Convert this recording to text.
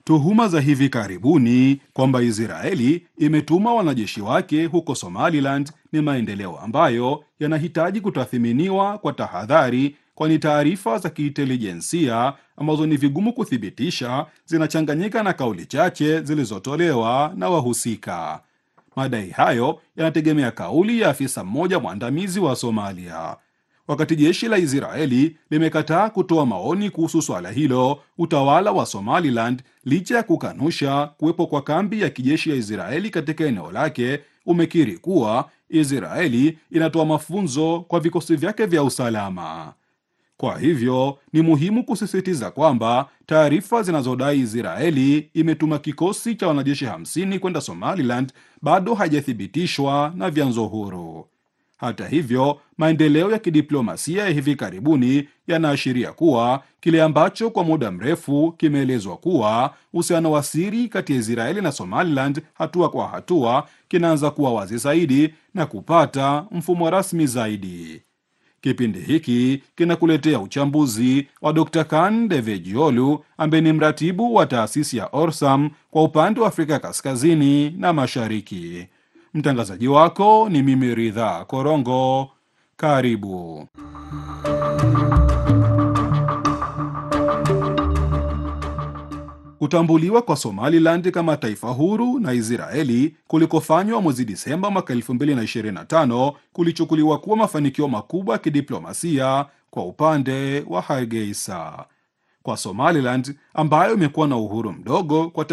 Tuhuma za hivi karibuni kwamba Israeli imetuma wanajeshi wake huko Somaliland ni maendeleo ambayo yanahitaji kutathiminiwa kwa tahadhari, kwani taarifa za kiintelijensia ambazo ni vigumu kuthibitisha zinachanganyika na kauli chache zilizotolewa na wahusika. Madai hayo yanategemea kauli ya afisa mmoja mwandamizi wa Somalia. Wakati jeshi la Israeli limekataa kutoa maoni kuhusu swala hilo, utawala wa Somaliland, licha ya kukanusha kuwepo kwa kambi ya kijeshi ya Israeli katika eneo lake, umekiri kuwa Israeli inatoa mafunzo kwa vikosi vyake vya usalama. Kwa hivyo ni muhimu kusisitiza kwamba taarifa zinazodai Israeli imetuma kikosi cha wanajeshi 50 kwenda Somaliland bado hajathibitishwa na vyanzo huru. Hata hivyo, maendeleo ya kidiplomasia ya hivi karibuni yanaashiria kuwa kile ambacho kwa muda mrefu kimeelezwa kuwa uhusiano wa siri kati ya Israeli na Somaliland hatua kwa hatua kinaanza kuwa wazi zaidi na kupata mfumo rasmi zaidi. Kipindi hiki kinakuletea uchambuzi wa Dr. Kan Devejiolu ambaye ni mratibu wa taasisi ya Orsam kwa upande wa Afrika Kaskazini na Mashariki. Mtangazaji wako ni mimi Ridha Korongo. Karibu. Kutambuliwa kwa Somaliland kama taifa huru na Israeli kulikofanywa mwezi Disemba mwaka 2025 kulichukuliwa kuwa mafanikio makubwa ya kidiplomasia kwa upande wa Hargeisa. Kwa Somaliland ambayo imekuwa na uhuru mdogo kwa